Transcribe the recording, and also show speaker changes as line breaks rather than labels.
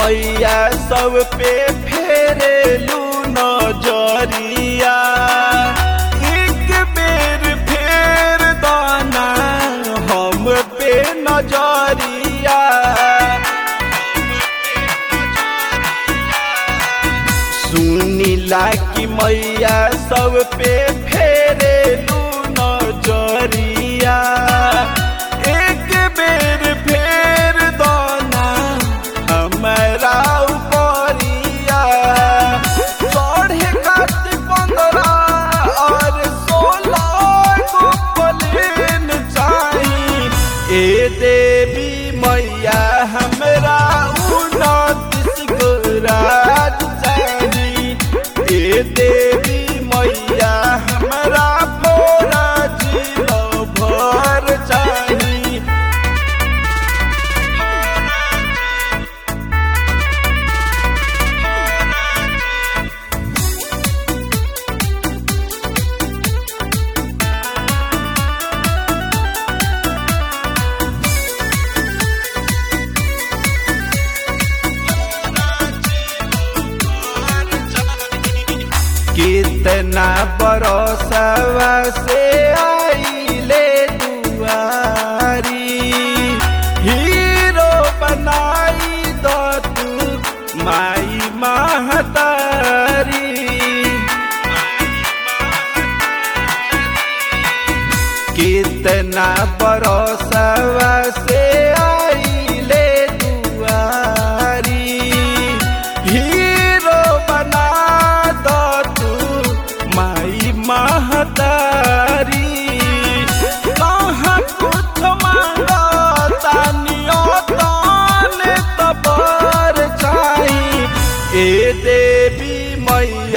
मैया सब पे फेरेलू नजरिया एक बेर फेर दाना हम पे नजरिया सुनीला की मैया सब पे फेरेलू नजरिया एक बेर फेर दाना हमारा उपरिया चढ़े काट पंद्रह और सोलह को प्लेन चाही ए देवी मैया हमरा उनतीस गो राज चाही ए देवी मैया हमरा पूरा जिलो भर चाही कितना बरसवा से आइले दुआरी हीरो बनाई दो तू माई महतारी कितना बरसवा से आइले दुआरी हीरो बना दो तू माई महतारी कहाँ कुछ मांगो तानियो ताने तबर चाही ए देवी मैया